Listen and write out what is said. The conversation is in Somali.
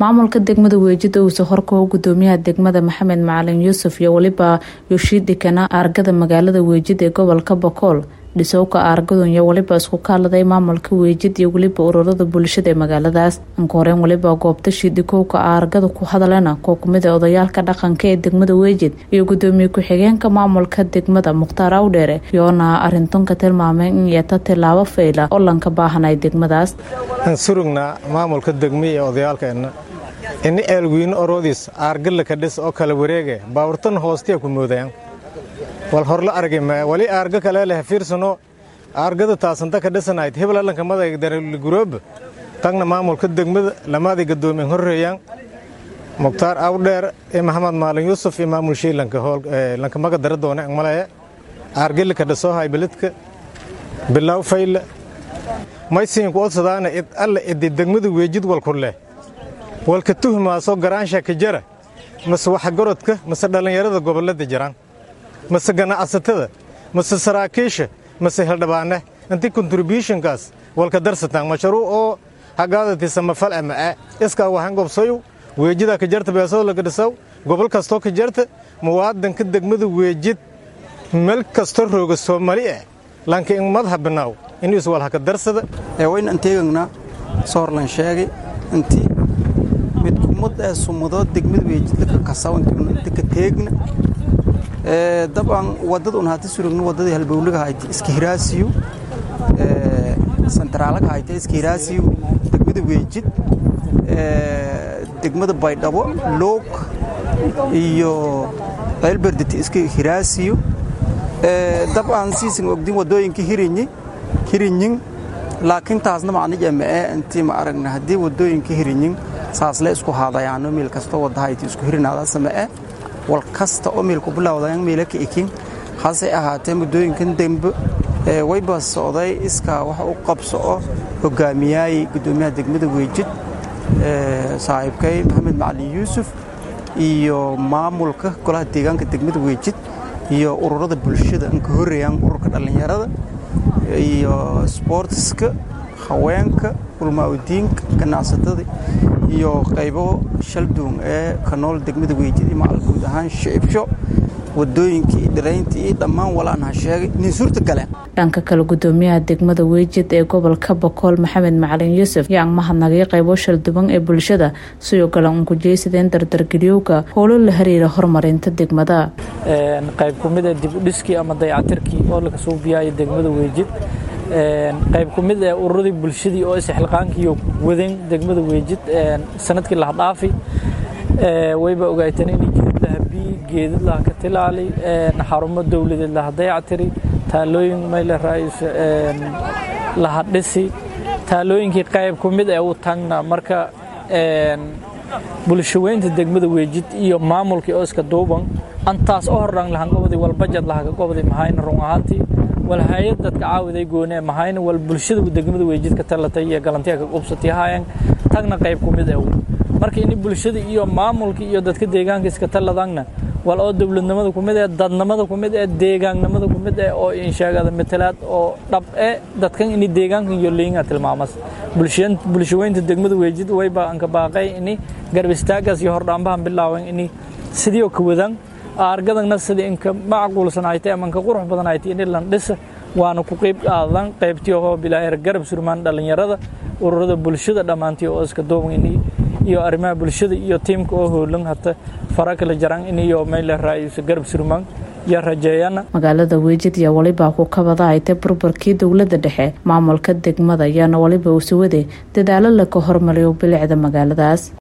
maamulka degmada weejida uusa horkao gudoomiyaha degmada maxamed macalin yuusuf iyo weliba yoshiidhikana aargada magaalada weejid ee gobolka bokool dhisowka aargadun iyo weliba isku kaaladay maamulka weejid iyo weliba ururada bulshada ee magaaladaas anka horeen weliba goobta shiidhikowka aargada ku hadalena koo kumid a odayaalka dhaqanka ee degmada weejid iyo gudoomiye ku-xigeenka maamulka degmada mukhtaar awdheere yoona arintan ka tilmaamay in yeeta tilaabo fayla oo lanka baahanay degmadaas aan surugnaa maamulka degmi ee odayaalkeenna ini eelwiino oroodiis aargalla ka dhis oo kala wareege baawurtan hoostiya ku moodayaan wal horla argi maya wali aarga kale leh fiirsano aargada taasanta ka dhisanayd heblalanka madayga darligurooba tagna maamulka degmada lamaadii gadoomiyen horreeyaan mukhtaar awdheer iyo maxamed maalin yuusuf iyo maamul shiilanka lanka maga dara doone angmalaya aargeli ka dhisoo haybeledka bilaw fayle maysiinku odsadaana id alla idi degmada weejid walku leh walka tuhmaaso garaansha ka jara mase waxgarodka mase dhallinyarada gobollada jiraan mase ganacsatada mase saraakiisha mase hildhibaane intii kontributionkaas walka darsataan mashruuc oo hagaadati samafal ama'a iskaa waxaan gobsayu weejidaa ka jarta beesoo laga dhisaw gobol kastoo ka jarta muwaadanka degmada weejid meel kastoo rooga soomali ah lanka in madha binaaw in iswal haka darsada wayna anteegagna soorlan sheegay intii mid kumad ee sumudood degmada weejidlaka kasawanti ka teegna dabcan wadada un hati surugno wadadii halbowlaga hayti iska hiraasiyo santraalaga hayta iska hiraasiyo degmada weejid degmada baydhabo loog iyo ceelberditi iska hiraasiyo dabcan siisan ogdin wadooyinka hirinyi hirinyin laakiin taasna macnij amae intii ma aragna haddii wadooyinka hirinyin saasle isku haadayaano meel kastoo wadahayti isku hirinaada samee wal kasta oo meelku bilowdayan meela ka ekin hase ahaatee muddooyinkan dembe wayba socday iskaa wax u qabso oo hogaamiyaayey guddoomiyaha degmada weejid saaxiibkay maxamed macalin yuusuf iyo maamulka golaha deegaanka degmada weejid iyo ururada bulshada anka horreeyaan ururka dhallinyarada iyo sboortiska haweenka ulmaaudiinka ganacsatada iyo qaybo shalduun ee ka nool degmada weejid iyo macal guud ahaan shicibsho wadooyinkii dhirayntii iyo dhammaan walaan ha sheegay nin suurta galeen dhanka kale gudoomiyaha degmada weejid ee gobolka bokool maxamed macalin yuusuf yaa mahadnagay qaybo shalduban ee bulshada sidoo kale uun kujeysadeen dardargeliyowga howlo la xiriira horumarinta degmada qayb ku mid ee dibudhiskii ama dayacatirkii oo laga soo biyaaya degmada weejid qayb ku mid ee ururadii bulshadii oo isxilqaankiiyo wadan degmada weejid sanadkii lahadhaafi wayba ogaayteen in geed lahabii geedad laha ka tilaali xarumo dowladeed laha dayactiri taalooyin mayle raais laha dhisi taalooyinkii qayb ku mid ee u tagna marka bulshaweynta degmada weejid iyo maamulkii oo iska duuban antaas oo hordhan lahan gobodii wal bajad lahaga gobodii mahayna run ahaantii wal hay-ad dadka caawiday goonee mahayna wal bulshada degmada weejid ka talatay iyo galantiya ka qubsatay haayeen tagna qayb ku mid ee marka ini bulshada iyo maamulka iyo dadka deegaanka iska taladangna wal oo dowladnimada ku mid ee dadnimada ku mid ee deegaannimada ku mid ee oo insheegada matalaad oo dhab e dadkan ini deegaankan iyo leeyinga tilmaamas bulshaweynta degmada weejid wayba anka baaqay ini garb istaagaas iyo hordhaambahan bilaawan ini sidii oo ka wadaan aargadagna sidii inka macquulsan haytay ama inka qurux badan haytay ini lan dhisa waana ku qayb qaadan qaybtii oo bilaa garab surmaan dhallinyarada ururada bulshada dhammaantii oo iska duuban ini iyo arrimaha bulshada iyo tiimka oo hoolan hata fara kala jaraan in iyo meyle raayis garab surmaan iyo rajeeyana magaalada weejid iyo waliba ku kabada haytay burburkii dowladda dhexe maamulka degmada ayaana waliba usuwade dadaalo laka hormariyo bilicda magaaladaas